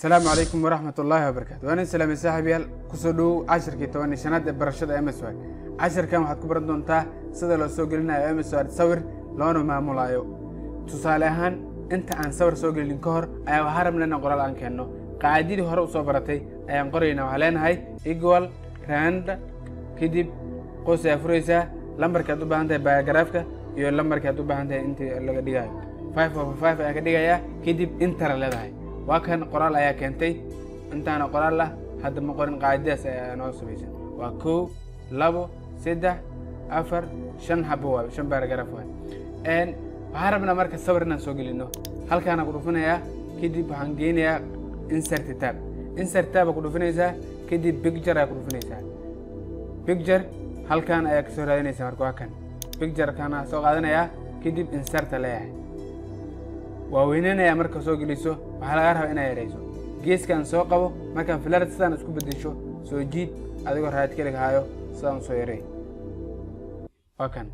asalaamu calaykum waraxmat ullaahi wabarakaatu waan in salaamay saaxiibyaal kusoo dhowow cashirkii toban iyo shanaad ee barashada mswad cashirkan waxaad ku baran doontaa sida loo soo gelinayo mswad sawir loona maamulayo tusaale ahaan inta aan sawir soo gelin ka hor ayaa waxaa rabna inaan qoraal aan keenno qaacidadii hore usoo baratay ayaan qorayna waxaa leenahay equal rand kadib qoys ayaa furaysaa lambarkaad u baahan tahay bayagaraafka iyo lambarkaad u baahan tahay intii laga dhigayo five over five ayaa ka dhigayaa kadib intara leedahay waa kan qoraal ayaa keentay intaana qoraal ah hadda ma qorin qaacidadaas ayaa noo samaysan waa kow labo saddex afar shan xabo waay shan baaragaraaf waay waxaan rabnaa marka sawir inaan soo gelino halkaana ku dhufinayaa kadib waxaan geynayaa insert tab insert tab ku dhufinaysaa kadib picture ayaa ku dhufinaysaa picture halkan ayaa kasoo raadinaysaa marka waa kan picture kana soo qaadanayaa kadib inserta leeyahay waa weynanayaa marka soo geliso waxaa laga rabaa inaa yarayso geeskan soo qabo markaan filar sidaan isku bedesho soo jiid adigoo raad kelig haayo sidaan usoo yaray waa kan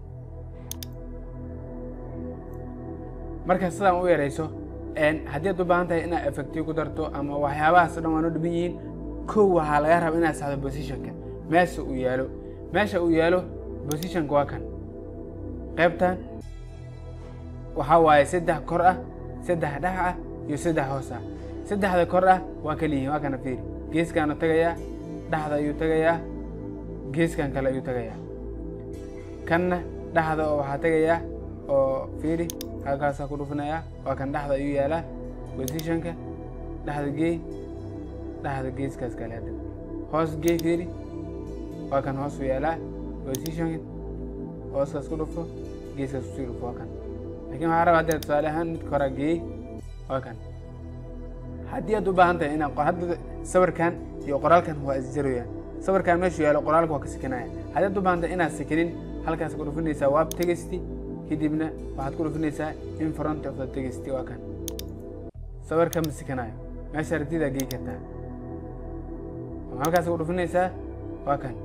marka sidaan u yarayso haddii ad u baahan tahay inaad effective ku darto ama waxyaabahaas o dhan waa noo dhiban yihiin kow waxaa laga rabaa inaad saxdo positionka meesha uu yaalo meesha uu yaalo positionka waa kan qaybtan waxaa waaye saddex kor ah saddex dhex ah iyo saddex hoos ah saddexda kor ah waa kaliyihin waa kana fiiri geeskaanu tagayaa dhexda ayuu tagayaa geeskan kale ayuu tagayaa kanna dhexda oo waxaa tagayaa oo fiiri halkaasaa ku dhufinayaa waa kan dhexda ayuu yaalaa positionka dhexda geey dhexda geeskaas kale hadda hoos geey fiiri waa kan hoos u yaalaa positionka hooskaas ku dhufo geeskaas kusii dhufo waa kan lakin waxaa raba hadda tusaale ahaan midka horaa geeyey waa kan haddii aad u baahan tahay inaan hadda sawirkan iyo qoraalkan waa isjaroyaan sawirkan meeshuu yaalo qoraalka waa ka sikinaya haddii aad u baahan tahay inaad sikinin halkaas ku dhufinaysaa wab tegesti kadibna waxaad ku dhufinaysaa in front of the tegesti waa kan sawirka ma sikinayo meesha aragtidaa gey kartaa halkaas ku dhufinaysaa waa kan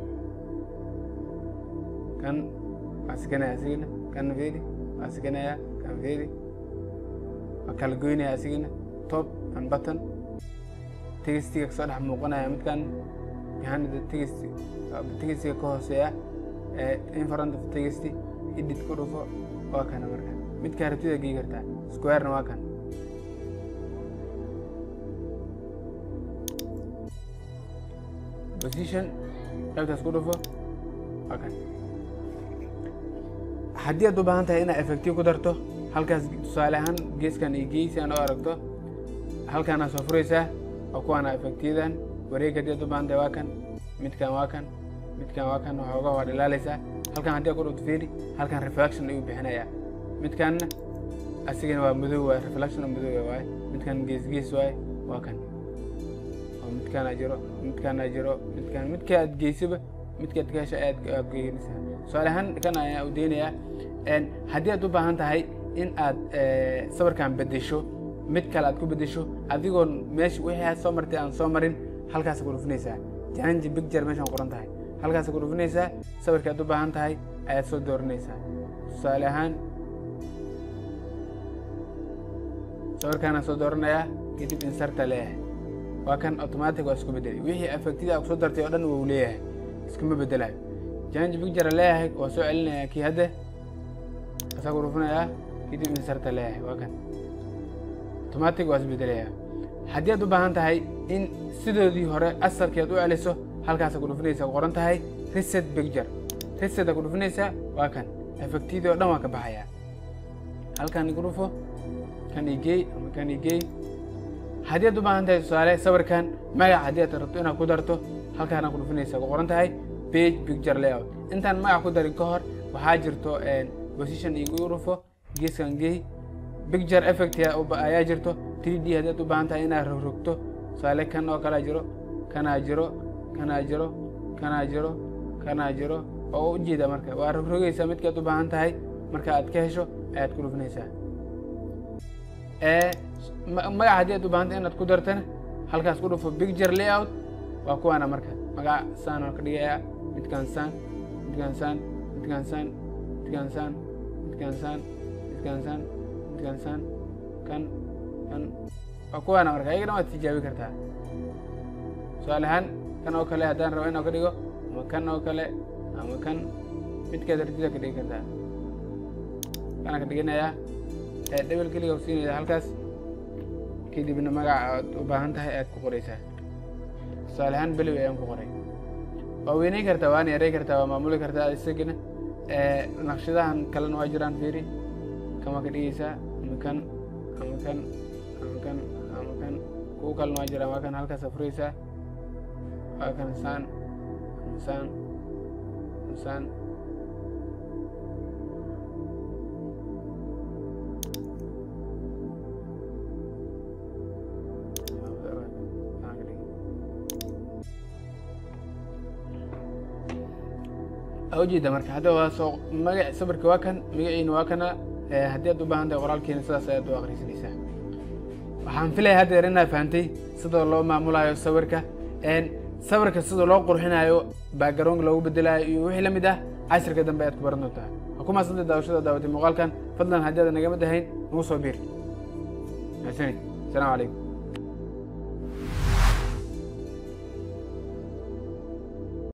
kan waa sikinaya asigana kan fiiri waa sikinaya kan fiiri waa kala goynaya asigana top and button tegestiga kasoo dhex muuqanaya midkan behind the tegest tegestiga ka hooseeya in front of tegesti edit ku dhufo waa kana marka midka aragtida gey kartaa squarena waa kan position qaybtaas ku dhufo waa kan haddii aad u baahan tahay inaad effective ku darto halkaas tusaale ahaan geeskan iyo geesi aan oo aragto halkaanaa soo furaysaa waa kuwaana effectiyadan wareeg haddii aad u baahan tahay waa kan midkan waa kan midkan waa kan waxooga waa dhalaalaysaa halkan haddii aad ku dhufto fiiri halkan reflection ayuu bixinayaa midkanna asigana waa madow waay reflection madow waaye midkan gees gees waaye waa kan oo midkaana jiro midkaana jiro midkan midka aad geysiba midka aad ka hesha aad geynaysaa tusaale ahaan kan ayaan udeynayaa haddii aad u baahan tahay in aad sawirkan bedesho mid kale aad ku bedesho adigoon meesha wixii aad soo martay aan soo marin halkaas ku dhufinaysaa janji bicture meeshaan qoran tahay halkaas ku dhufinaysaa sawirka aad u baahan tahay ayaad soo dooranaysaa tusaale ahaan sawirkaanaan soo dooranayaa kadib insarta leeyahay waa kan automatic waa isku bedelay wixii effectida aad kusoo dartay oo dhan wuu leeyahay iskuma bedelayo janji bicture leeyahay waa soo celinaya kii hadde asaa ku dhufinayaa kadib insarta leeyahay waa kan automatic waa isbedelaya haddii aad u baahan tahay in sidoodii hore asalkii aad u celiso halkaasa ku dhufinaysa ku qoran tahay reset picture reset a ku dhufinaysaa waa kan effectidii oo dhan waa ka baxayaa halkan igu dhufo kan igey ama kan igey haddii aad u baahan tahay tusaale sawirkan magac haddii aad rabto inaad ku darto halkaana ku dhufinaysa ku qoran tahay page picture layout intaan magac ku darin ka hor waxaa jirto position igu dhufo geeskan gey picture effect ayaa jirto 3d haddii aad u baahan tahay inaad rogrogto tusaale kan oo kalea jiro kanaa jiro kanaa jiro kanaa jiro kanaa jiro oo u jeeda marka waa rogrogaysaa midka aad u baahan tahay marka aad ka hesho ayaad ku dhufinaysaa magac haddii aad u baahan tahay inaad ku dartana halkaas ku dhufo picture layout waa kuwaana marka magac saan oo ka dhigayaa midkaan saan midkaan saan midkaan saan midkaan saan midkaan saan midkaan saan midkaan saan kan kan waa kuwaana marka ayagana waad tijaabi kartaa su-aal ahaan kan oo kale haddaan rabo inaan ka dhigo ama kan oo kale ama kan midkaad artida ka dhigi kartaa kana ka dhiganayaa dhebel keliga siinaysa halkaas kadibna magaca aad u baahan tahay aad ku qoraysaa tusaale ahaan beliw ayaan ku qoray waa weyneyn kartaa waana yaray kartaa waa maamuli kartaa isagana naqshadahan kalena waa jiraan fiiri kan waa ka dhigaysaa ama kan ama kan ama kan ama kan kuwa kalena waa jiraan waa kan halkaas furaysaa waa kan saan saan saan ujeeda marka hadda waa soo magac sawirka waa kan magaciina waa kana haddii aad u baahan tahay qoraalkiina sidaas ayaad u akrisanaysaa waxaan filaya haddeer inaad fahantay sida loo maamulayo sawirka sawirka sida loo qurxinayo background loogu bedelayo iyo wixii lamid ah cashirka dambe ayaad ku baran doontaa waa ku maasantay daawashada daawatay muuqaalkan fadlan haddii aad nagama dahayn nagu soo biir mahadsanid asalaamu calaykum